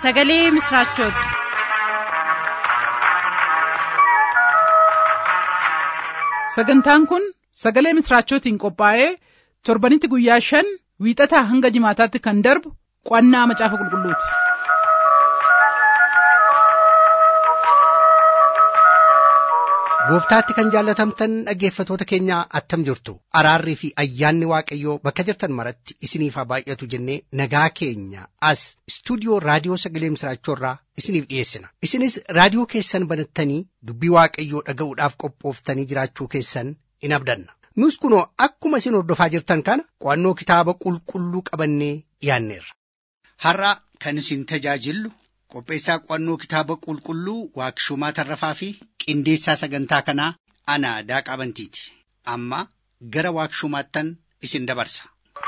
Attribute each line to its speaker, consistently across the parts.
Speaker 1: sagalee misiraachooti.
Speaker 2: sagantaan kun sagalee misiraachootiin qophaa'ee torbanitti guyyaa shan wiixataa hanga jimaataatti kan darbu qo'annaa macaafa qulqulluuti.
Speaker 3: gooftaatti kan jaallatamtan dhaggeeffatoota keenya attam jirtu araarrii fi ayyaanni waaqayyoo bakka jirtan maratti isiniif haa baay'atu jennee nagaa keenya as istuudiyoo raadiyoo sagalee misiraachoorraa isiniif dhiyeessina isinis raadiyoo keessan banattanii dubbii waaqayyoo dhaga'uudhaaf qophooftanii jiraachuu keessan in abdanna nus kunoo akkuma isin hordofaa jirtan kana qo'annoo kitaaba qulqulluu qabannee dhiyaanneerra.
Speaker 4: har'a kan isin tajaajillu qopheessaa qo'annoo kitaaba qulqulluu waaqshumaa tarrafaa fi qindeessaa sagantaa kanaa ana daaqaa bantiiti amma gara waaqshumaattan isin dabarsa.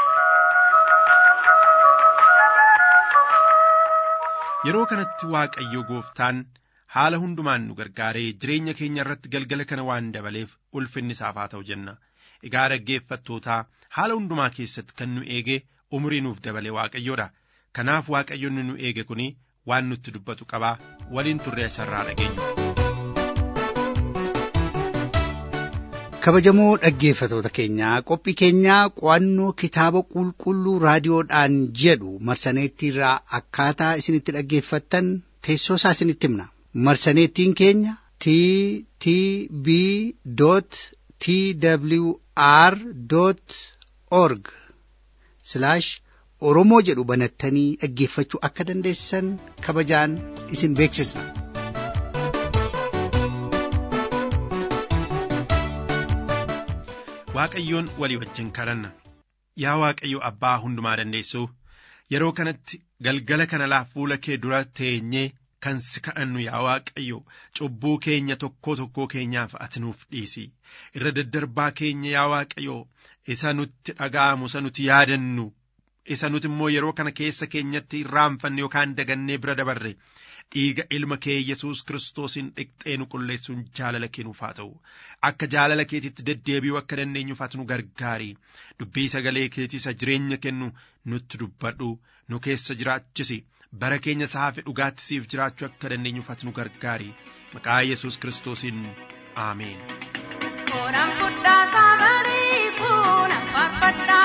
Speaker 5: Yeroo kanatti Waaqayyo gooftaan haala hundumaan nu gargaaree jireenya keenya irratti galgala kana waan dabaleef ulfinni isaaf haa ta'u jenna. Egaa dhaggeeffattootaa haala hundumaa keessatti kan nu eege umurii nuuf dabale Waaqayyoodha. Kanaaf Waaqayyoon nu eege kuni waan nutti dubbatu qabaa waliin turree isarraa dhageenya.
Speaker 3: kabajamoo dhaggeeffatoota keenyaa qophii keenyaa qo'annoo kitaaba qulqulluu raadiyoodhaan jedhu marsaneettiirraa akkaataa isinitti dhaggeeffattan teessoo isaa isinitti himna marsaneettiin keenya t t b t w r org oromoo jedhu banattanii dhaggeeffachuu akka dandeessan kabajaan isin beeksisna.
Speaker 5: Waaqayyoon walii wajjin kadhanna yaa Waaqayyo abbaa hundumaa dandeessuu yeroo kanatti galgala kana laa fuula kee dura teenyee kan si kadhannu yaa Waaqayyo cubbuu keenya tokkoo tokkoo keenyaaf ati nuuf dhiisi irra daddarbaa keenya yaa Waaqayyo isa nutti dhaga'amu isa nuti yaadannu isa nuti immoo yeroo kana keessa keenyatti irraanfanne yookaan dagannee bira dabarre dhiiga ilma kee yesus kiristoosiin dhiqxee nu qulleessuun jaalala kee nuuf haa ta'u akka jaalala keetitti deddeebi'uu akka dandeenyuuf ati nu gargaari dubbii sagalee keetii isa jireenya kennu nutti dubbadhu nu keessa jiraachisi bara keenya saafi dhugaatti siif jiraachuu akka dandeenyuuf ati nu gargaari maqaa yesus kiristoosiin aameen.
Speaker 6: Kooraan fudhaa sagalee fuuna faarfadhaa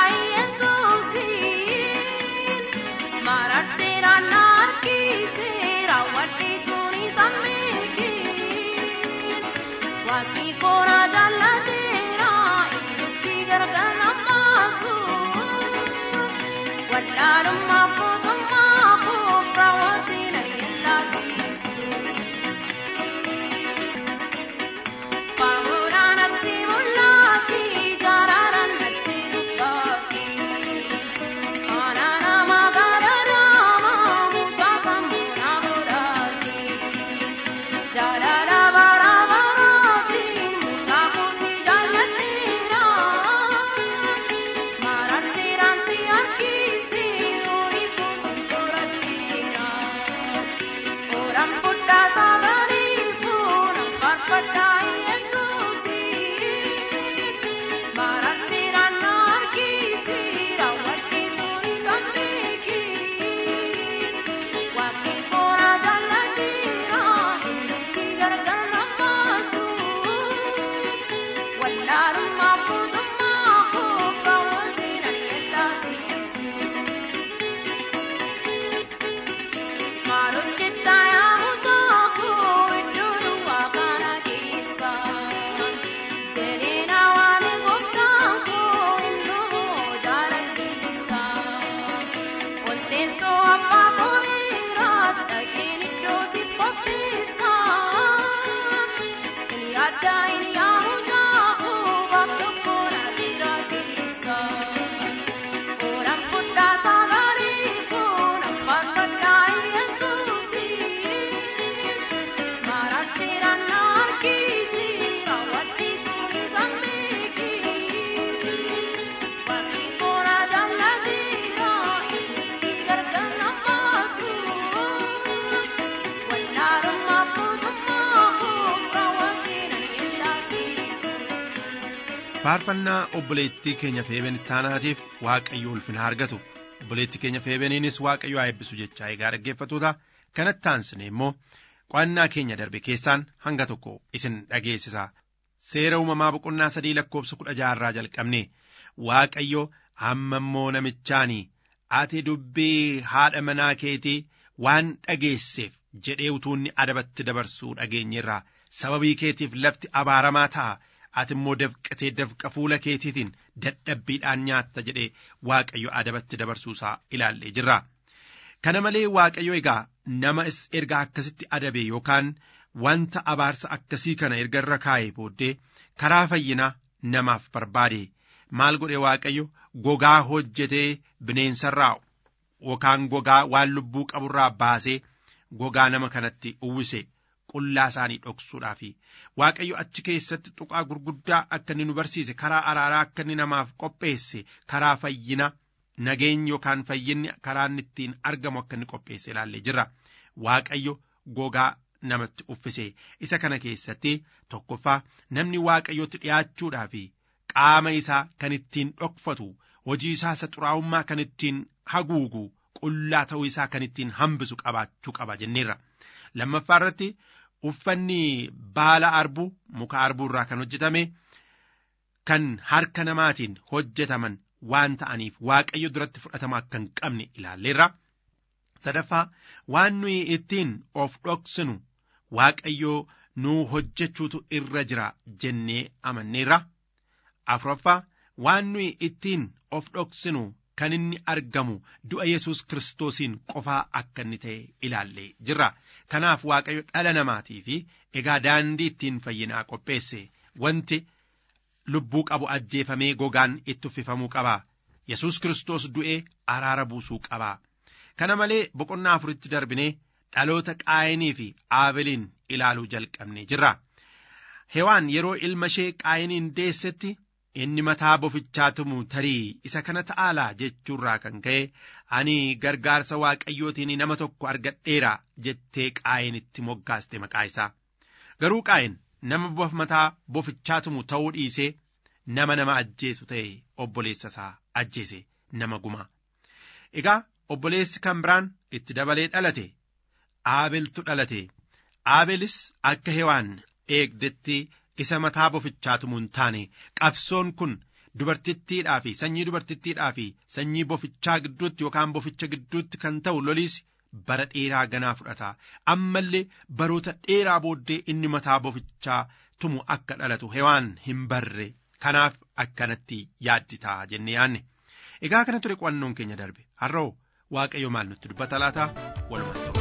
Speaker 6: Yesuusiin marartee naannaa harkisee raawwadhee tuuni sammeekiin waaqni koora jaallateera iddootti gargar namaasu wallaalummaa mootummaa koof raawwatee na yellaasisu. Baaburaan ati mul'ati jaararaan ati dubbaati. Kana nama garagaraa mucaa sammuu na godhaati. Jaalala bara baraati mucaa kuusi jaalladheera. Mararteeraan si harkisi horii kuusi toradheera. Kooraan fudhaa sagalee fuuna faarfadhaa Yesuusiin mararteeraan na harkisi raawwadhee tuuni sammeekiin waaqni koora jaallateera iddootti gargar namaasu wallaalummaa mootummaa koof raawwatee na yellaasisu. Maalojjetta yaa mucaa koo iddoo duwwaa kana keessa. Jireenya waan gooftaan koo hunduu jaaladhiisa. Walteessoo abbaa koo miiraas dhaqeen iddoo si qopheessa. Inni addaa inni yaa mucaa koo baaf tokko na jiraachisa. Kooraan fudhaa sagalee fuuna faarfadhaa Yesuusiin. Mararteeraan na harkisi raawwadhee tuuni sammeekiin. Waaqni koora jaallateera iddootti gargar namaasu. Wallaalummaa mootummaa koof raawwatee na yellaasisu.
Speaker 5: faarfannaa obboleettii keenya feeben taanaatiif waaqayyo ulfina argatu obboleettii keenya feebeniinis waaqayyo haa eebbisu jechaa egaa dhaggeeffatoota kanatti aansine immoo qo'annaa keenya darbe keessaan hanga tokko isin dhageessisa seera uumamaa boqonnaa sadii lakkoofsa kudha jaharraa jalqabne waaqayyo amma immoo namichaanii ati dubbii haadha manaa keetii waan dhageesseef jedhee utuunni adabatti dabarsuu dhageenyerraa sababii keetiif lafti abaaramaa ta'a ati immoo dafqatee dafqa fuula keetiitiin dadhabbiidhaan nyaatta jedhee waaqayyo adabatti dabarsuusaa ilaallee jirra. Kana malee waaqayyo egaa nama erga akkasitti adabe yookaan wanta abaarsa akkasii kana erga irra kaa'ee booddee karaa fayyinaa namaaf barbaade maal godhe waaqayyo gogaa hojjetee bineensarraa yookaan gogaa waan lubbuu qaburraa baasee gogaa nama kanatti uwwise qullaa isaanii dhoksuudhaaf waaqayyo achi keessatti tuqaa gurguddaa akka inni nu barsiise karaa araaraa akka inni namaaf qopheesse karaa fayyina nageenyi yookaan fayyinni karaa inni ittiin argamu akka inni qopheesse ilaallee jirra waaqayyo gogaa namatti uffise isa kana keessatti tokkoffaa namni waaqayyotti dhiyaachuudhaaf qaama isaa kan ittiin dhokfatu hojii isaa isa xuraa'ummaa kan ittiin haguugu qullaa ta'uu isaa kan ittiin hambisu qabaachuu qaba jenneerra lammaffaa irratti uffanni baala arbuu muka arbuu irraa kan hojjetame kan harka namaatiin hojjetaman waan ta'aniif waaqayyo duratti fudhatama akka hin qabne ilaalleerra sadaffaa waan nuyi ittiin of dhoksinu waaqayyo nuu hojjechuutu irra jira jennee amanneerra afuraffaa waan nuyi ittiin of dhoksinu kan inni argamu du'a yesus kiristoosiin qofaa akka inni ta'e ilaallee jirra kanaaf waaqayyo dhala namaatii fi egaa daandii ittiin fayyinaa qopheesse wanti lubbuu qabu ajjeefamee gogaan itti uffifamuu qaba yesus kiristoos du'ee araara buusuu qaba kana malee boqonnaa afuritti darbinee dhaloota qaayinii fi aabeliin ilaaluu jalqabne jirra hewaan yeroo ilma ishee qaayiniin deessetti inni mataa bofichaa tumu tarii isa kana ta'aalaa jechuurraa kan ka'e ani gargaarsa waaqayyootiin nama tokko argadheera jettee qaayinitti moggaaste maqaa isaa garuu qaayin nama mataa bofichaa tumu ta'uu dhiisee nama nama ajjeesu ta'e obboleessa isaa ajjeese nama gumaa egaa obboleessi kan biraan itti dabalee dhalate aabeltu dhalate aabelis akka hewaan eegdetti isa mataa bofichaa tumu hin taane qabsoon kun dubartittiidhaa fi sanyii dubartittiidhaa fi sanyii bofichaa gidduutti yookaan boficha gidduutti kan ta'u loliis bara dheeraa ganaa fudhata ammallee baroota dheeraa booddee inni mataa bofichaa tumu akka dhalatu hewaan hin barre kanaaf akkanatti yaadditaa jennee yaanne egaa kana ture qo'annoon keenya darbe har'oo waaqayyo maal nutti dubbata laata walumaan ta'u.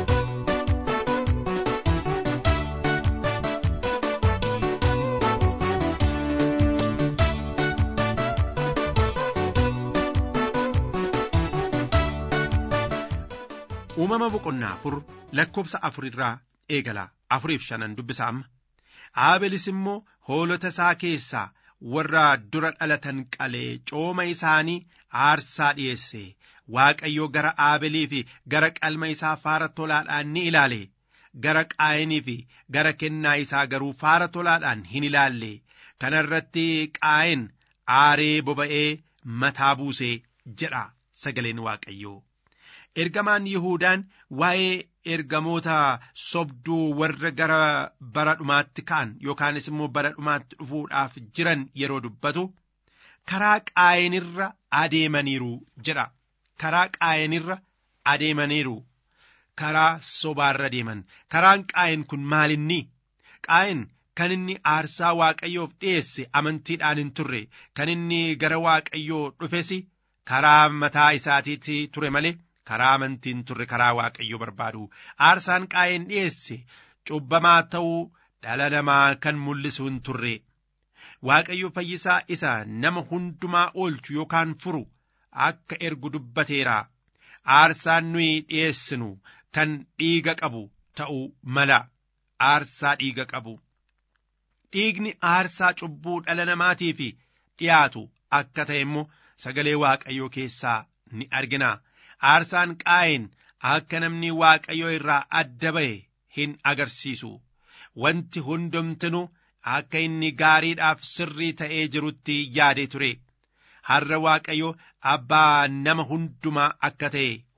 Speaker 5: uumama boqonnaa afur lakkoofsa afur irraa eegala afuriif shanan dubbisa amma aabelis immoo hoolota isaa keessaa warra dura dhalatan qalee cooma isaanii aarsaa dhi'eesse waaqayyo gara aabelii fi gara qalma isaa faara tolaadhaan ni ilaale gara qaayinii fi gara kennaa isaa garuu faara tolaadhaan hin ilaalle kana irratti qaayin aaree boba'ee mataa buusee jedha sagaleen waaqayyoo. ergamaan Yihuudaan waa'ee ergamoota sobduu warra gara bara dhumaatti ka'an yookaanis immoo bara dhumaatti dhufuudhaaf jiran yeroo dubbatu karaa qaayinirra adeemaniiru jedha karaa qaayinirra adeemaniiru karaa sobaarra deeman karaan qaayin kun maalinni qaayin kan inni aarsaa waaqayyoof dhiyeesse amantiidhaan hin turre kan inni gara waaqayyoo dhufes karaa mataa isaatiitti ture malee karaa amantiin turre karaa waaqayyo barbaadu aarsaan qaayeen dhiyeesse cubbamaa ta'uu dhala namaa kan mul'isu hin turre waaqayyo fayyisaa isa nama hundumaa oolchu yookaan furu akka ergu dubbateera aarsaan nuyi dhiyeessinu kan dhiiga qabu ta'uu mala aarsaa dhiiga qabu dhiigni aarsaa cubbuu dhala namaatiif dhiyaatu akka ta'e immoo sagalee waaqayyoo keessaa ni argina. aarsaan qaayin akka namni waaqayyo irraa adda ba'e hin agarsiisu wanti hundumtinu akka inni gaariidhaaf sirrii ta'ee jirutti yaadee ture har'a waaqayyo abbaa nama hundumaa akka ta'e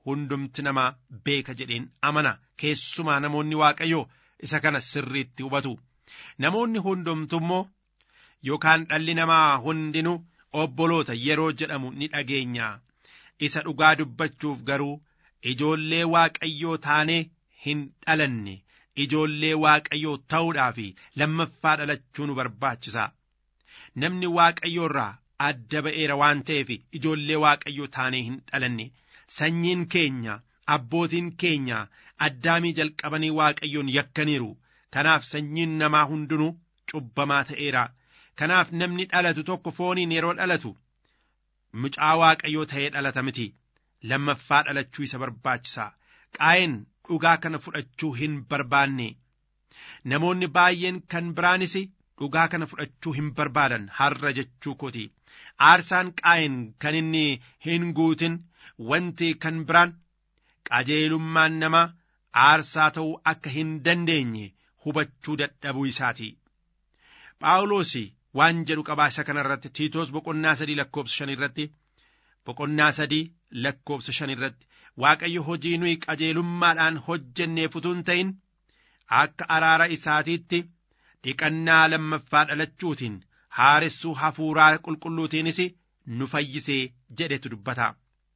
Speaker 5: hundumti namaa beeka jedheen amana keessumaa namoonni waaqayyoo isa kana sirriitti hubatu namoonni hundumtu immoo yookaan dhalli namaa hundinuu obboloota yeroo jedhamu ni dhageenya isa dhugaa dubbachuuf garuu ijoollee waaqayyoo taanee hin dhalanne ijoollee waaqayyoo ta'uudhaaf lammaffaa dhalachuu nu barbaachisa namni waaqayyoo irraa adda ba'eera waan ta'eef ijoollee waaqayyoo taanee hin dhalanne sanyiin keenya abbootiin keenya addaamii jalqabanii waaqayyoon yakkaniiru kanaaf sanyiin namaa hundinuu cubbamaa ta'eera kanaaf namni dhalatu tokko fooniin yeroo dhalatu mucaa waaqayyoo ta'ee dhalata miti lammaffaa dhalachuu isa barbaachisa qaa'een dhugaa kana fudhachuu hin barbaanne namoonni baay'een kan biraanis dhugaa kana fudhachuu hin barbaadan har'a jechuu kooti aarsaan qaa'een kan inni hin guutin wanti kan biraan qajeelummaan namaa aarsaa ta'uu akka hin dandeenye hubachuu dadhabuu isaati phaawulos waan jedhu qabaa isa kana irratti tiitoos boqonnaa sadii lakkoobsa shan irratti boqonnaa sadii lakkoobsa shan irratti waaqayyo hojii nuyi qajeelummaadhaan hojjenneef utuu hin ta'in akka araara isaatiitti dhiqannaa lammaffaa dhalachuutiin haaressuu hafuuraa qulqulluutiinis nu fayyisee jedhetu dubbata.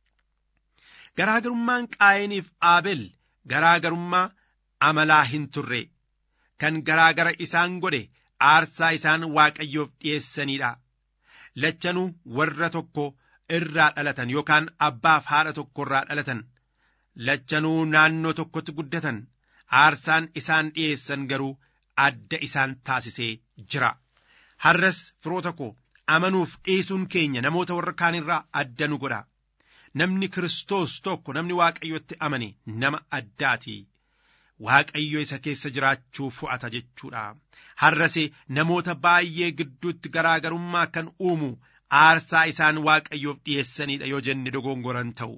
Speaker 5: Garaagarummaan qaayiniif aabel garaagarummaa amalaa hin turre kan garaagara isaan godhe aarsaa isaan waaqayyoof dhi'eessanidha. Lachanuu warra tokko irraa dhalatan yookaan abbaaf haadha tokko irraa dhalatan lachanuu naannoo tokkotti guddatan aarsaan isaan dhi'eessan garuu adda isaan taasisee jira. Har'as firoota koo amanuuf dhiisuun keenya namoota warra kaan irraa adda nu godha. Namni Kiristoos tokko namni Waaqayyotti amane nama addaati. Waaqayyo isa keessa jiraachuu fu'ata jechuudha. Har'as namoota baay'ee gidduutti garaagarummaa kan uumu aarsaa isaan Waaqayyoof dhi'eessanidha yoo jenne dogongoran ta'u.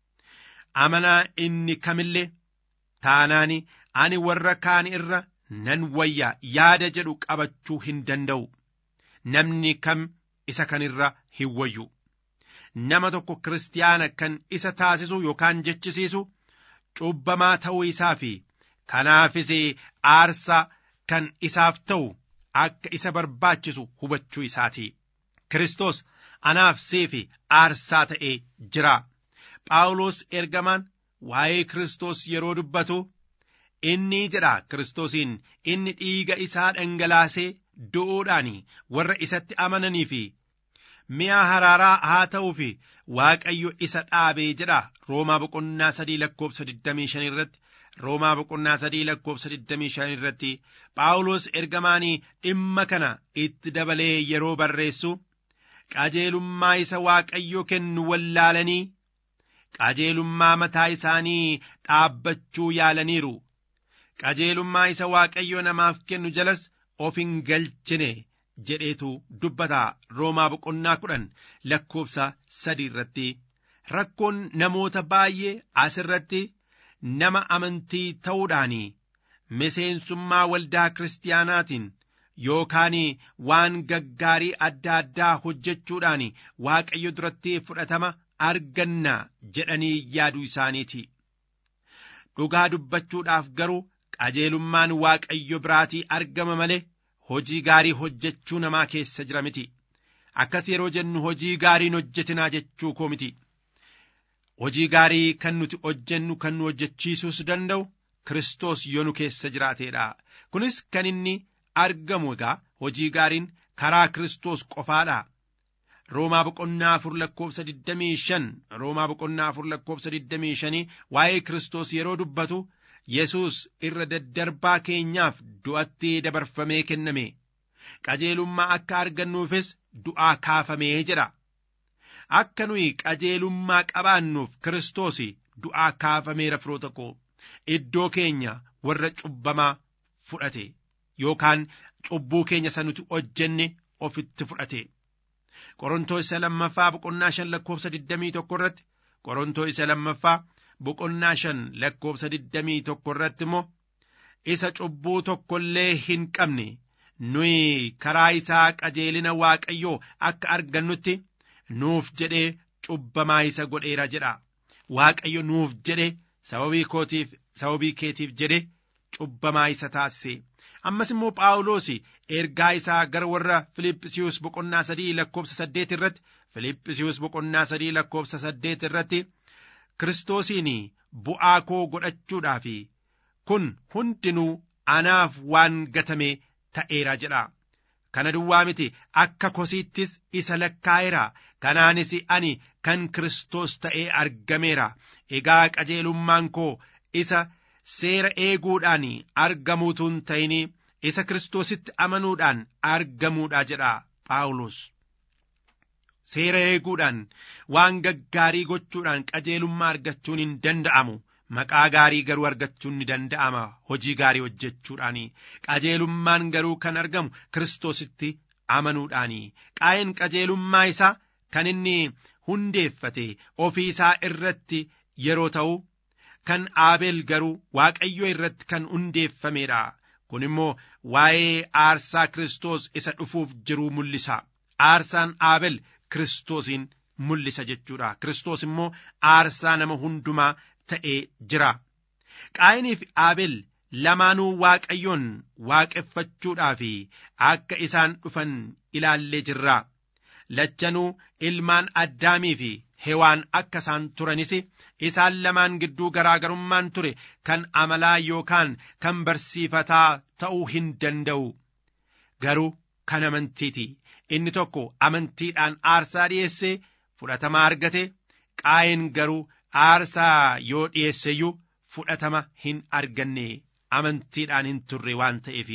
Speaker 5: Amanaa inni kamillee taanaani ani warra kaan irra nan wayya yaada jedhu qabachuu hin danda'u. Namni kam isa kanirra hin wayyu. Nama tokko kiristaana kan isa taasisu yookaan jechisiisu cubbamaa ta'uu isaa fi kanaafis aarsaa kan isaaf ta'u akka isa barbaachisu hubachuu isaati. Kiristoos anaaf seefi aarsaa ta'ee jira. Phaawulos ergamaan waa'ee Kiristoos yeroo dubbatu inni jedha Kiristoosiin inni dhiiga isaa dhangalaasee du'uudhaan warra isatti amananii fi mi'a haraaraa haa ta'uu fi Waaqayyo isa dhaabee jedha Roomaa boqonnaa sadii lakkoobsa 25 irratti Roomaa boqonnaa sadii lakkoobsa 25 irratti Phaawulos ergamaanii dhimma kana itti dabalee yeroo barreessu qajeelummaa isa Waaqayyo kennu wallaalanii qajeelummaa mataa isaanii dhaabbachuu yaalaniiru qajeelummaa isa Waaqayyo namaaf kennu jalas of hin galchine jedheetu dubbata roomaa boqonnaa kudhan lakkoobsa sadii irratti rakkoon namoota baay'ee asirratti nama amantii ta'uudhaan miseensummaa waldaa kiristaanaatiin yookaan waan gaggaarii adda addaa hojjechuudhaan waaqayyo duratti fudhatama arganna jedhanii yaaduu isaaniiti. Dhugaa dubbachuudhaaf garuu qajeelummaan waaqayyo biraatii argama malee hojii gaarii hojjechuu namaa keessa jira miti. Akkas yeroo jennu hojii gaariin hojjetinaa jechuu koo miti. Hojii gaarii kan nuti hojjennu kan nu hojjechiisuus danda'u Kiristoos yoo nu keessa jiraateedha. Kunis kan inni argamu egaa hojii gaariin karaa Kiristoos qofaadha. Roomaa boqonnaa afur lakkoobsa 25 Roomaa boqonnaa afur lakkoobsa 25 waa'ee Kiristoos yeroo dubbatu Yesuus irra daddarbaa keenyaaf du'atti dabarfamee kenname. Qajeelummaa akka argannuufis du'aa kaafamee jedha. Akka nuyi qajeelummaa qabaannuuf Kiristoos du'aa kaafameera firoota koo iddoo keenya warra cubbamaa fudhate yookaan cubbuu keenya isa nuti hojjenne ofitti fudhate. Qorontoo isa lammaffaa boqonnaa shan lakkoobsa digdamii tokko irratti Qorontoo isa lammaffaa boqonnaa shan lakkoobsa digdamii tokko irratti immoo isa cubbuu tokko illee hin qabne nuyi karaa isaa qajeelina Waaqayyoo akka argannutti nuuf jedhee cubbamaa isa godheera jedha. waaqayyo nuuf jedhe sababii kootiif sababii keetiif jedhe cubbamaa isa taasise ammas immoo phaawulos ergaa isaa gara warra filiphisiiyus boqonnaa sadii lakkoobsa saddeet irratti filiphisiiyus boqonnaa sadii lakkoobsa saddeet irratti kiristoosiin bu'aa koo godhachuudhaaf kun hundinuu anaaf waan gatame ta'eera jedha kana duwwaa miti akka kosiittis isa lakkaa'eera kanaanis ani kan kiristoos ta'ee argameera egaa qajeelummaan koo isa seera eeguudhaan argamuutuun ta'in isa kiristoositti amanuudhaan argamuudha jedha phaawulos seera eeguudhaan waan gaggaarii gochuudhaan qajeelummaa argachuun hin danda'amu maqaa gaarii garuu argachuun ni danda'ama hojii gaarii hojjechuudhaan qajeelummaan garuu kan argamu kiristoositti amanuudhaan qaa'een qajeelummaa isaa kan inni hundeeffate ofii isaa irratti yeroo ta'u kan aabeel garuu waaqayyo irratti kan hundeeffameedha kun immoo waa'ee aarsaa kiristoos isa dhufuuf jiruu mul'isa aarsaan aabel kiristoosiin mul'isa jechuudha kiristoos immoo aarsaa nama hundumaa ta'ee jira qaayinii fi aabel lamaanuu waaqayyoon waaqeffachuudhaaf akka isaan dhufan ilaallee jirra lachanuu ilmaan addaamii fi hewaan akka isaan turanis isaan lamaan gidduu garaagarummaan ture kan amalaa yookaan kan barsiifataa ta'uu hin danda'u garuu kan amantiiti inni tokko amantiidhaan aarsaa dhi'eessee fudhatama argate qaa'een garuu aarsaa yoo dhi'eesseyyuu fudhatama hin arganne amantiidhaan hin turre waan ta'eef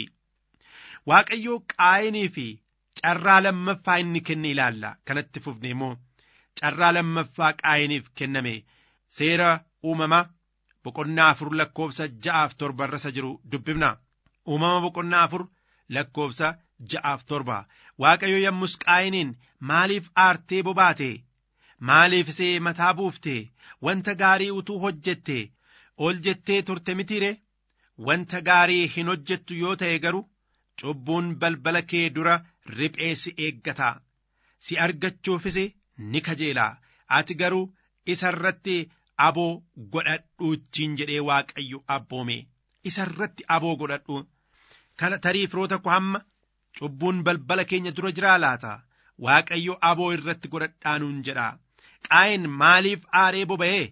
Speaker 5: waaqayyoo qaa'eenii fi carraa lammaffaa inni kenne ilaalla kanatti fufne immoo carraa lammaffaa qaa'eniif kenname seera uumamaa boqonnaa afur lakkoobsa ja'aaf torba irra jiru dubbifna uumama boqonnaa afur lakkoobsa ja'aaf torba waaqayyo yommus qaa'eniin maaliif aartee bobaate maaliif isee mataa buufte wanta gaarii utuu hojjette ol jettee turte mitiire wanta gaarii hin hojjettu yoo ta'e garuu cubbuun balbala kee dura riphee si eeggata si argachuufis ni kajeela ati garuu isa irratti aboo godhadhuuchiin jedhee waaqayyo abboome isa irratti aboo godhadhu kana tarii firoota koo hamma cubbuun balbala keenya dura jiraa laata waaqayyo aboo irratti godhadhaanuun jedha qaa'een maaliif aaree boba'ee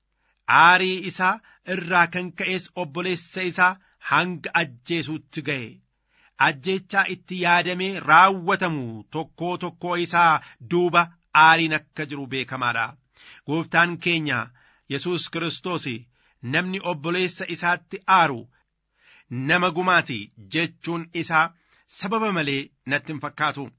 Speaker 5: aarii isaa irraa kan ka'es obboleessa isaa hanga ajjeesuutti ga'e ajjeechaa itti yaadamee raawwatamu tokkoo tokkoo isaa duuba aariin akka jiru beekamaadha gooftaan keenya yesus kiristoos namni obboleessa isaatti aaru nama gumaati jechuun isaa sababa malee natti hin fakkaatu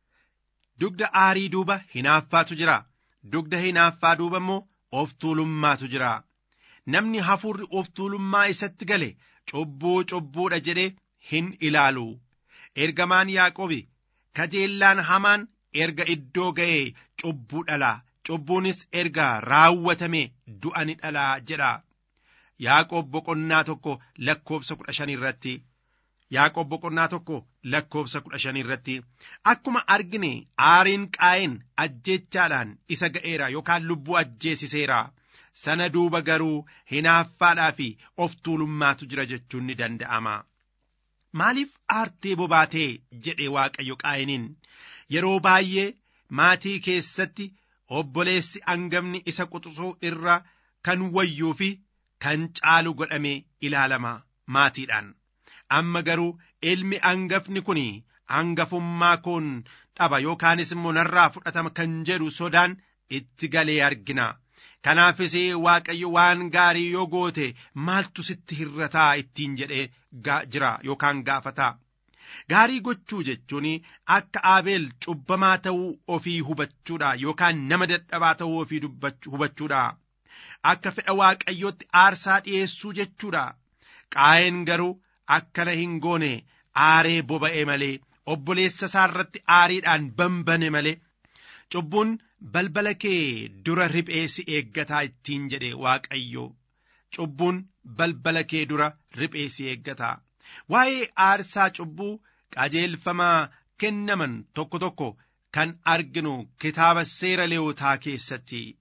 Speaker 5: dugda aarii duuba hinaaffaatu jira dugda hinaaffaa duuba immoo of tuulummaatu jira namni hafuurri of tuulummaa isatti gale cubbuu cubbuudha jedhee hin ilaalu ergamaan yaaqobi kajeellaan hamaan erga iddoo ga'ee cubbuu dhalaa cubbuunis erga raawwatame du'a ni dhalaa jedha yaaqoob boqonnaa tokko lakkoobsa kudha shan irratti yaaqoob boqonnaa tokko lakkoobsa kudha shan irratti akkuma argine aariin qaa'een ajjeechaadhaan isa ga'eera yookaan lubbuu ajjeesiseera sana duuba garuu hinaaffaadhaa fi of tuulummaatu jira jechuun ni danda'ama. maaliif aartee bobaatee jedhe waaqayyo qaa'iniin yeroo baay'ee maatii keessatti obboleessi angafni isa quxisuu irra kan wayyuu fi kan caalu godhamee ilaalama maatiidhaan amma garuu ilmi angafni kun angafummaa koon dhaba yookaanis immoo narraa fudhatama kan jedhu sodaan itti galee argina kanaafis waaqayyo waan gaarii yoo goote maaltu sitti hirrataa ittiin jedhee jira yookaan gaafataa gaarii gochuu jechuun akka aabeel cubbamaa ta'uu ofii hubachuudha yookaan nama dadhabaa ta'uu ofii hubachuudha akka fedha waaqayyootti aarsaa dhi'eessuu jechuudha qaa'een garuu akkana hin goone aaree boba'e malee obboleessa isaa irratti aariidhaan bambane malee cubbuun balbala kee dura riphee si eeggataa ittiin jedhe waaqayyo cubbuun balbala kee dura riphee si eeggataa waa'ee aarsaa cubbuu qajeelfamaa kennaman tokko tokko kan arginu kitaaba seera leewotaa keessatti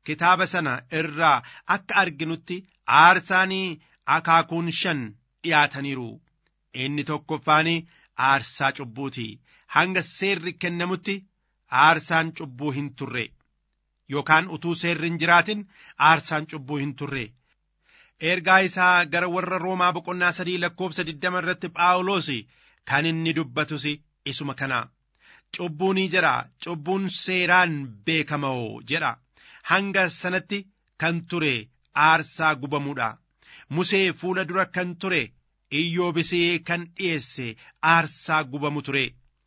Speaker 5: kitaaba sana irraa akka arginutti aarsaanii akaakuun shan dhiyaataniiru inni tokkoffaan aarsaa cubbuuti hanga seerri kennamutti aarsaan cubbuu hin turre yookaan utuu seerri hin jiraatin aarsaan cubbuu hin turre ergaa isaa gara warra roomaa boqonnaa sadii lakkoobsa digdama irratti phaawulos kan inni dubbatus isuma kana cubbuunii jedha cubbuun seeraan beekamoo jedha hanga sanatti kan ture aarsaa gubamuudha musee fuula dura kan ture iyyoobisee kan dhiyeesse aarsaa gubamu ture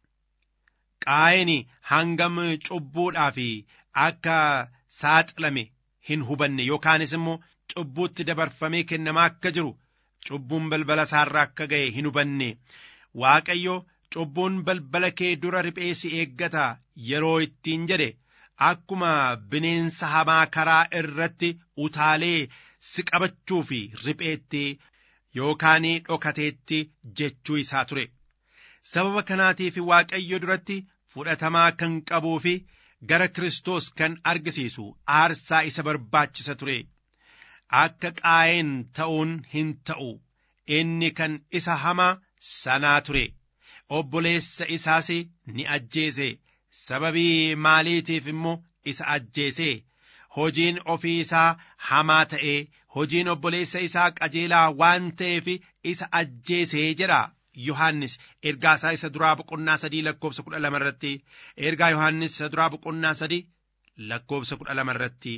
Speaker 5: qaayini hangam cubbuudhaaf akka saaxilame hin hubanne yookaanis immoo cubbuutti dabarfamee kennamaa akka jiru cubbuun balbala isaarra akka ga'e hin hubanne waaqayyo cubbuun balbala kee dura riphee si eeggata yeroo ittiin jedhe akkuma bineensa hamaa karaa irratti utaalee si qabachuu fi ripheetti yookaan dhokateetti jechuu isaa ture sababa kanaatiif waaqayyo duratti fudhatamaa kan qabuu fi gara Kiristoos kan argisiisu aarsaa isa barbaachisa ture akka qaayeen ta'uun hin ta'u inni kan isa hamaa sanaa ture obboleessa isaas ni ajjeese sababii maaliitiif immoo isa ajjeese hojiin ofii isaa hamaa ta'ee hojiin obboleessa isaa qajeelaa waan ta'eef isa ajjeesee jedha Yohaannis ergaa isaa isa duraa boqonnaa sadii lakkoobsa kudha lama irratti ergaa Yohaannis isa duraa boqonnaa sadii lakkoobsa kudha lama irratti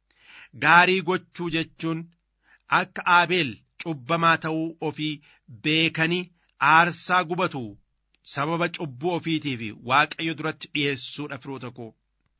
Speaker 5: gaarii gochuu jechuun akka Aabeel cubbamaa ta'uu ofii beekanii aarsaa gubatu sababa cubbuu ofiitiif waaqayyo duratti dhi'eessuudha firoota koo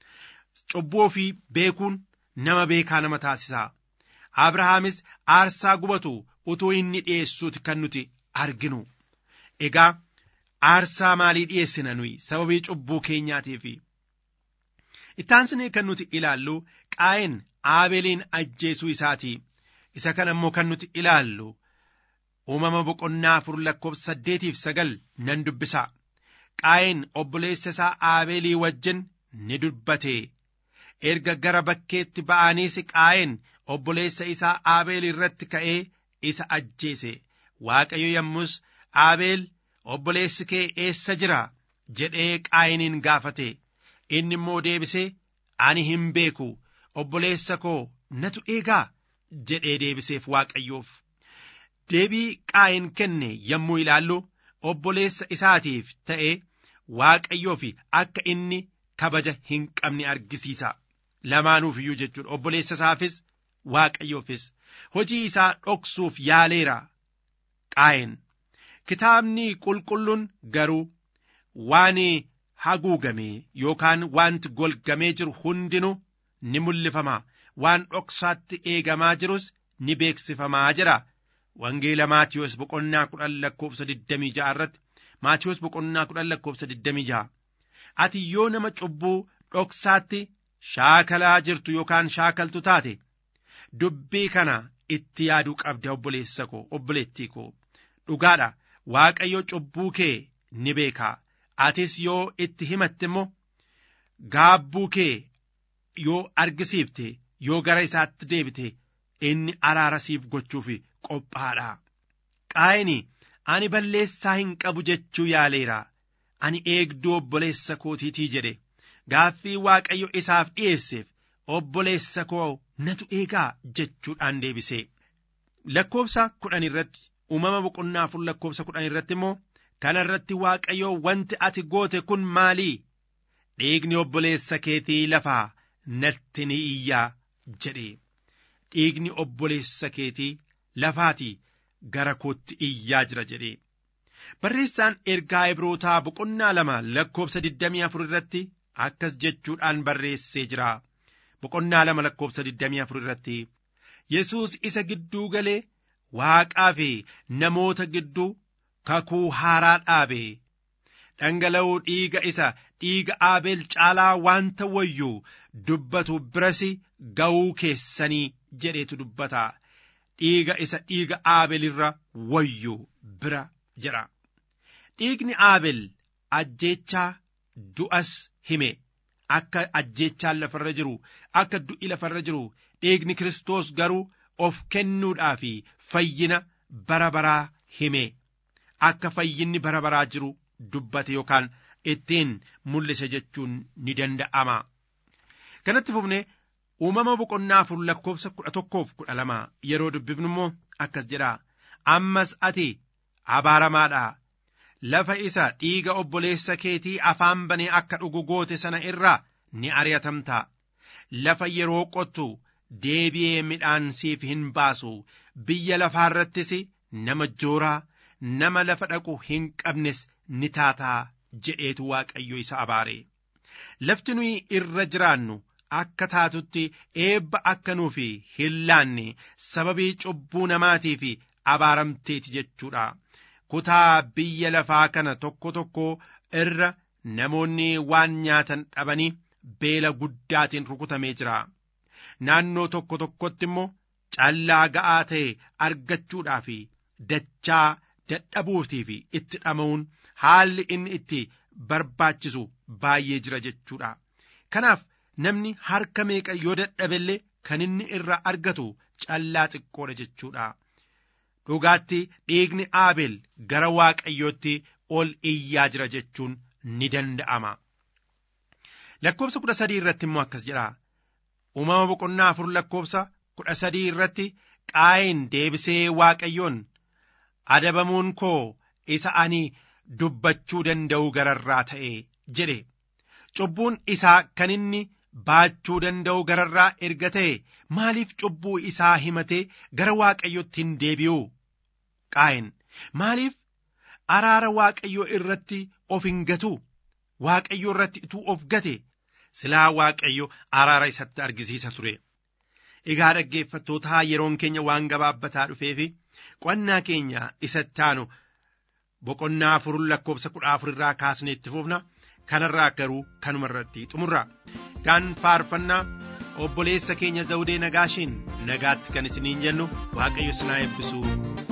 Speaker 5: cubbuu ofii beekuun nama beekaa nama taasisaa abrahaamis aarsaa gubatu utuu inni dhi'eessuuti kan nuti arginu egaa aarsaa maalii dhi'eessina nuyi sababii cubbuu keenyaatiif ittaansine kan nuti ilaallu qaa'een aabeeliin ajjeesuu isaati isa kana immoo kan nuti ilaallu uumama boqonnaa afur lakkoobsa saddeetiif sagal nan dubbisa qaa'een obboleessa isaa aabeelii wajjin ni dubbate erga gara bakkeetti ba'aniis qaa'een obboleessa isaa aabeel irratti ka'ee isa ajjeese waaqayyo yommus aabeel obboleessi kee eessa jira jedhee qaa'iniin gaafate inni immoo deebisee ani hin beeku obboleessa koo natu eegaa jedhee deebiseef waaqayyoof deebii qaa'in kenne yommuu ilaallu obboleessa isaatiif ta'e waaqayyoof akka inni kabaja hin qabne argisiisa lamaanuuf iyyuu jechuudha obboleessa isaafis waaqayyoofis hojii isaa dhoksuuf yaaleera qaa'in kitaabni qulqulluun garuu waan haguugame yookaan wanti golgamee jiru hundinuu ni mul'ifama waan dhoksaatti eegamaa jirus ni beeksifamaa jira wangeela maatiyos boqonnaa kudhan lakkoobsa digdamii ja'a irratti maatiyos boqonnaa kudhan lakkoobsa digdamii ja'a ati yoo nama cubbuu dhoksaatti shaakalaa jirtu yookaan shaakaltu taate dubbii kana itti yaaduu qabda obboleessa koo obboleettii koo dhugaadha waaqayyo cubbuu kee ni beekaa atis yoo itti himatte immoo gaabbuu kee yoo argisiifte yoo gara isaatti deebite inni araara siif gochuuf qophaadha qaa'ini ani balleessaa hin qabu jechuu yaaleera ani eegduu obboleessa kootiitii jedhe gaaffii waaqayyo isaaf dhi'eesseef obboleessa koo natu eegaa jechuudhaan deebise lakkoobsa kudhan irratti uumama boqonnaa afur lakkoobsa kudhan irratti immoo kana irratti waaqayyo wanti ati goote kun maalii dhiigni obboleessa keetii lafaa natti ni iyyaa jedhe dhiigni obboleessa keetii lafaatii gara kootti iyyaa jira jedhe barreessaan ergaa ibrootaa boqonnaa lama lakkoobsa digdamii afur irratti akkas jechuudhaan barreessee jira boqonnaa lama lakkoobsa digdamii afur irratti yesuus isa gidduu galee waaqaa fi namoota gidduu kakuu haaraa dhaabe dhangala'uu dhiiga isa dhiiga aabeel caalaa waanta wayyuu dubbatu biras ga'uu keessanii jedheetu dubbata dhiiga isa dhiiga aabeel irra wayyuu bira jedha dhiigni aabeel ajjeechaa du'as hime akka ajjeechaan lafarra jiru akka du'i lafarra jiru dhiigni kiristoos garuu of kennuudhaa fi fayyina bara baraa hime akka fayyinni bara baraa jiru dubbate yookaan ittiin mul'ise jechuun ni danda'ama. Kanatti fufne uumama boqonnaa afur lakkoofsa kudha tokkoof kudha lama yeroo dubbifnu immoo akkas jedha ammas ati abaaramaadha lafa isa dhiiga obboleessa keetii afaan banee akka dhugu goote sana irraa ni ari'atamta lafa yeroo qottu deebi'ee midhaan siif hin baasu biyya lafaarrattis nama jooraa nama lafa dhaqu hin qabnes ni taataa jedheetu waaqayyo isa abaare lafti nuyi irra jiraannu akka taatutti eebba akka nuuf hin laanne sababii cubbuu namaatiif abaaramteeti jechuudha kutaa biyya lafaa kana tokko tokko irra namoonni waan nyaatan dhabanii beela guddaatiin rukutamee jira naannoo tokko tokkotti immoo callaa ga'aa ta'e argachuudhaaf dachaa dadhabuutiif itti dhama'uun haalli inni itti barbaachisu baay'ee jira jechuudha kanaaf namni harka meeqa yoo dadhabellee kan inni irraa argatu callaa xiqqoodha jechuudha dhugaatti dhiigni aabel gara waaqayyootti ol iyyaa jira jechuun ni danda'ama lakkoofsa kudha sadii irratti immoo akkas jedha uumama boqonnaa afur lakkoofsa kudha sadii irratti qaayin deebisee waaqayyoon adabamuun koo isa ani dubbachuu danda'u gararraa ta'e jedhe cubbuun isaa kan inni baachuu danda'u gararraa erga ta'e maaliif cubbuu isaa himatee gara waaqayyotti hin deebi'u qaayin maaliif araara waaqayyoo irratti of hin gatu waaqayyo irratti ituu of gate silaa waaqayyo araara isatti argisiisa ture egaa dhaggeeffattootaa yeroon keenya waan gabaabbataa dhufeefi qo'annaa keenya isatti aanu boqonnaa afur lakkoofsa kudha afur irraa kaasnee itti fufna kanarraa garuu kanuma irratti xumurra kan faarfannaa obboleessa keenya zawudee nagaashiin nagaatti kan isiniin jennu waaqayyo sinaa eebbisu.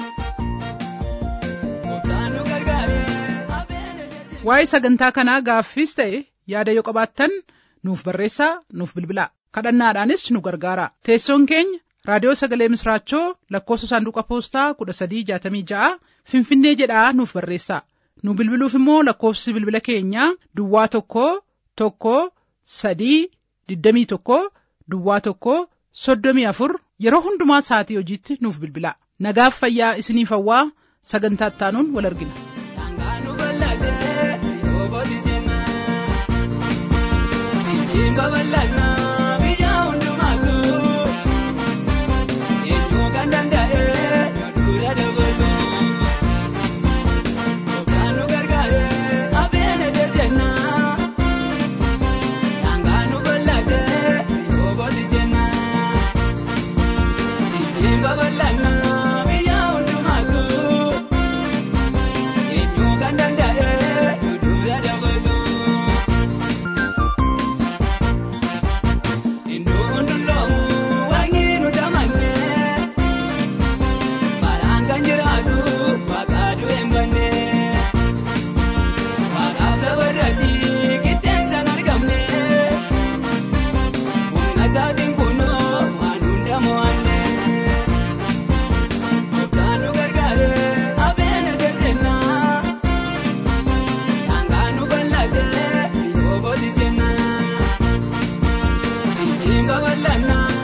Speaker 2: waa'ee sagantaa kanaa gaaffiis ta'e yaada yoo qabaattan nuuf barreessaa nuuf bilbilaa kadhannaadhaanis nu gargaara teessoon keenya raadiyoo sagalee misraachoo lakkoofsa saanduqa poostaa kudha sadii jaatamii ja'a finfinnee jedhaa nuuf barreessaa nu bilbiluuf immoo lakkoofsi bilbila keenyaa duwwaa tokko tokko sadii digdamii tokko duwwaa tokko soddomii afur yeroo hundumaa sa'atii hojiitti nuuf bilbilaa nagaaf fayyaa isiniif hawwaa sagantaa ittaanuun wal argina.
Speaker 1: babal'annaa biyya hundumaatu eenyu kan danda'e yaadura dabalu gogaan nu gargaare abeene jejjenna daangaa nu bal'ate yoo booti jenna sitiin babal'annaa biyya hundumaatu eenyu kan danda'e yaadura dabalu. Saatiin kunoo waan hunda mo'anne Kutaanu gargaare abeena jajjanna Daangaa nu bal'ate yoo booti jenna Sitiin babal'annaa